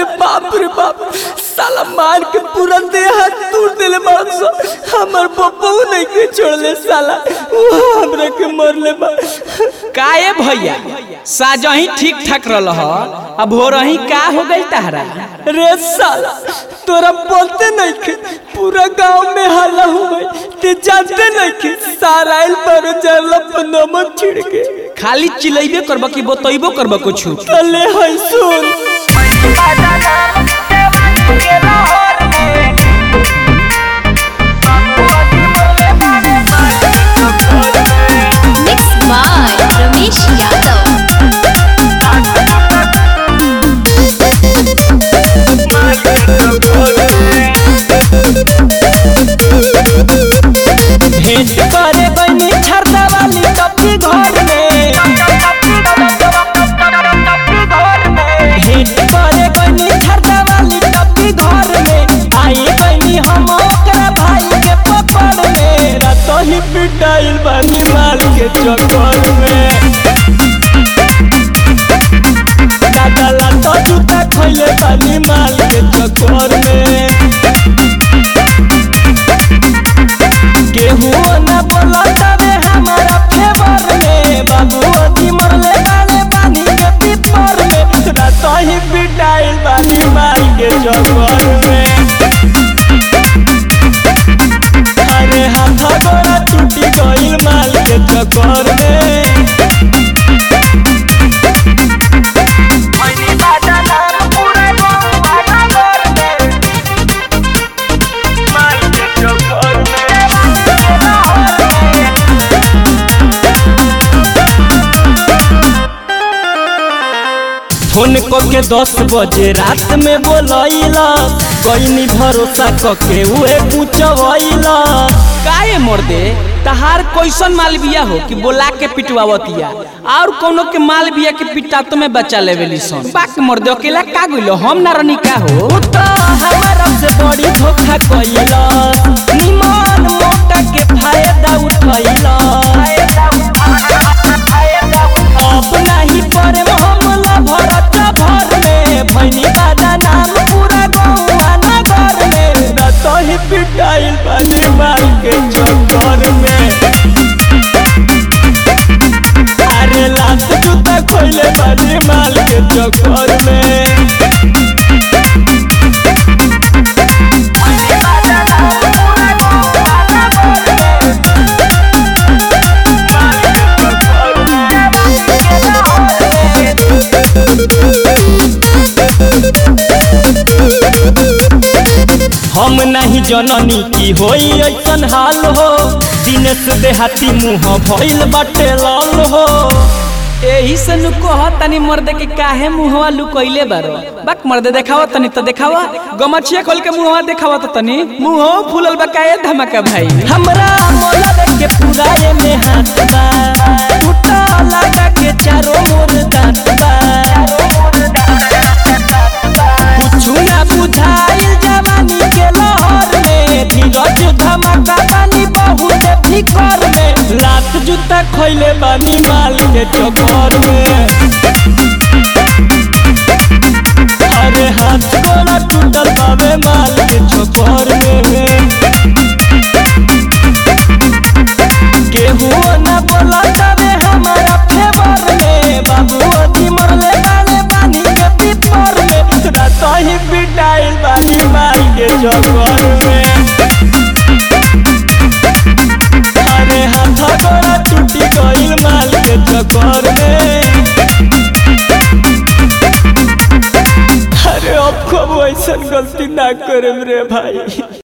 अरे बाप रे बाप साला मार के पूरा देह हाथ टूट देले मारस हमर बब्बू नहीं के छोड़ले साला वो हमरा के मरले बा काए भैया साजही ठीक ठाक रहल ह अब हो रही का हो गई तहरा रे साला तोरा बोलते नहीं के पूरा गांव में हल्ला हो गई ते जानते नहीं के सारा इल पर जरला नमक छिड़ के खाली चिलैबे करब कि बतैबो करब कुछ तले है सुन Mixed by Ramesh Yadav. भेंट करे बनी छरदा वाली टप्पी घर में भेंट करे बनी छरदा वाली टप्पी घर में आई बनी हम ओकरा भाई के पकड़ में रातो ही पिटाइल बनी माल के चक्कर में दादा लातो जूता खैले बनी माल के चक्कर में केहू न बोला तबे हमारा फेवर में बाबू अदी मरले बाले पानी के पीपर में रात ही पिटाइल बानी मार के चक्कर में अरे हाथ गोड़ा टूटी गइल माल के चक्कर में फोन क के दस बजे रात में बोलैला कईनी भरोसा क के उहे पूछवैला काए मोर दे तहार कैसन माल बिया हो कि बोला के पिटवावतिया और कोनो के माल बिया के पिटा तो में बचा लेवेली सन बाक मोर दे अकेला का गइलो हम ना रनी का हो उ त हमारा से बड़ी धोखा कइला निमन मोटा के फायदा उठैला अब नहीं परे हमला भरत भर में भैनी बादा नाम पूरा गौवा नगर में रत ही पिटाइल बानी मार के चक्कर में अरे लात जूता खोले बानी माल के चक्कर में हम नहीं जननी की होई ऐसन हाल हो दिनेश देहाती मुंह भइल बाटे लाल हो एही से नु कह तनी मर्दे के काहे मुहवा लुकइले बारो बाक मर्दे देखावा तनी तो देखावा गमछिया खोल के मुहवा देखावा तो तनी मुंहो फूलल बा काहे धमाका भाई हमरा मोला देख के पूरा ये में हाथ बा टूटा लगा के चारों मोर दांत बा कुछु ना बुझाइल जवानी के लहर में धीरज धमाका बानी बहुत फिकर में लात जूता खैले बानी माल के चक्कर में अरे हाथ गोड़ा टूटल बाबे माल के चक्कर में केहू न बोला तबे हमारा फेवर में बाबू अदी मरले बाले पानी के पीपर में रात ही पिटाइल बानी मार के चक्कर में अरे हाथ गोड़ा टूटी गइल माल के चक्कर में अरे अब कब ऐसा गलती ना करे रे भाई